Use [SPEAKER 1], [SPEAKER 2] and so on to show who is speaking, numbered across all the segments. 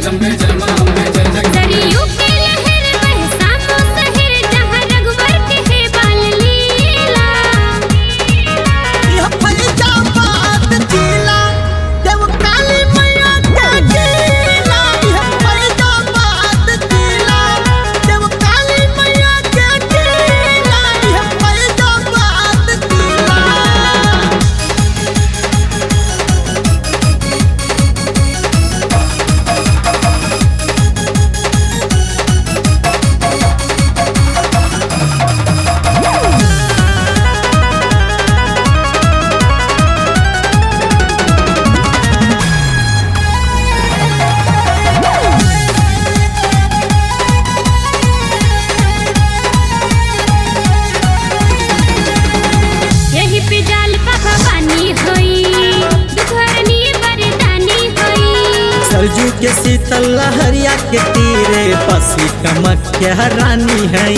[SPEAKER 1] जगदम्बे जय मां अम्बे जय जगदम्बे
[SPEAKER 2] सरयू के लहर बहे सामो शहर जहाँ रघुवर के है बाल लीला
[SPEAKER 3] यह फैजाबाद जिला देव काली मैया के जिला यह फैजाबाद जिला देव काली मैया के जिला यह फैजाबाद जिला
[SPEAKER 2] यही पे जाल पापा पानी होई दुखरनी बरदानी होई
[SPEAKER 3] सरजू के शीतल लहरिया के तीरे पसी कमख्या रानी है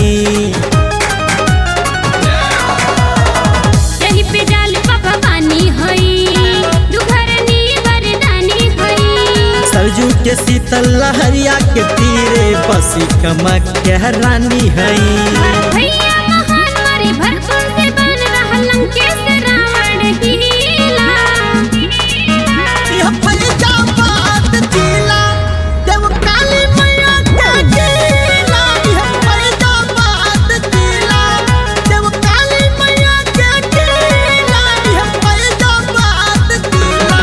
[SPEAKER 2] यही पे जाल पापा पानी होई दुखरनी बरदानी होई
[SPEAKER 3] सरजू के शीतल लहरिया के तीरे पसी कमख्या रानी है
[SPEAKER 2] भैया महान मारे भरतुल से बन रहा लंकेश रावण हीला
[SPEAKER 3] यह फैजाबाद जिला देव काली मैया के जिला यह फैजाबाद जिला देव काली मैया के जिला यह फैजाबाद जिला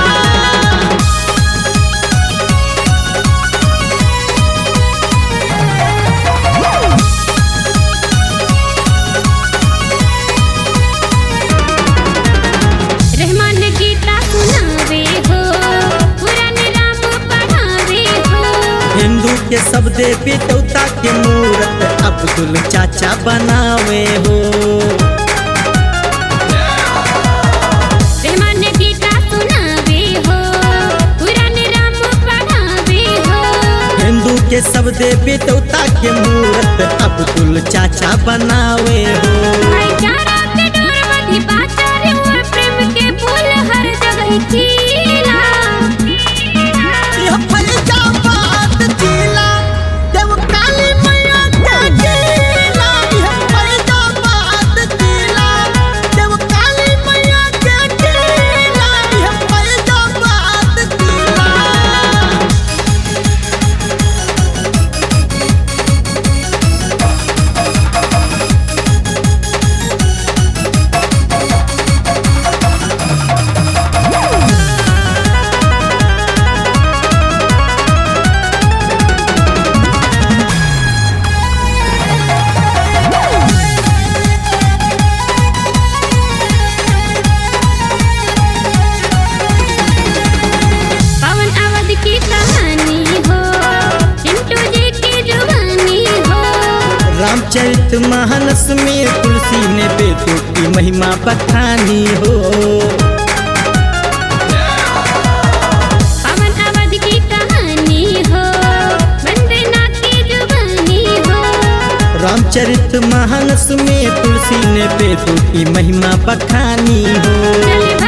[SPEAKER 2] रहमान गीता सुनावे हो पुराण राम पढ़ावे हो
[SPEAKER 3] हिंदू के सब देवी देवता के मूरत अब्दुल चाचा बनावे हो
[SPEAKER 2] रहमान गीता सुनावे हो पुराण राम पढ़ावे हो
[SPEAKER 3] हिंदू के सब देवी देवता के मूरत अब्दुल चाचा बनावे हो
[SPEAKER 2] भाईचारा के डोर मधी बाचारे हुआ प्रेम के फूल हर जगह खिला
[SPEAKER 3] यह फैजाबाद जिला देव काली मैया के जिला यह फैजाबाद जिला देव काली मैया के जिला यह फैजाबाद जिला
[SPEAKER 2] पवन अवध की कहानी हो चिंटू जी की जुबानी हो
[SPEAKER 3] रामचरित मानस में तुलसी ने बेटों की महिमा बखानी हो
[SPEAKER 2] पवन अवध की कहानी हो वंदना की जुबानी हो
[SPEAKER 3] रामचरित मानस में तुलसी ने बेटों की महिमा बखानी हो
[SPEAKER 2] चल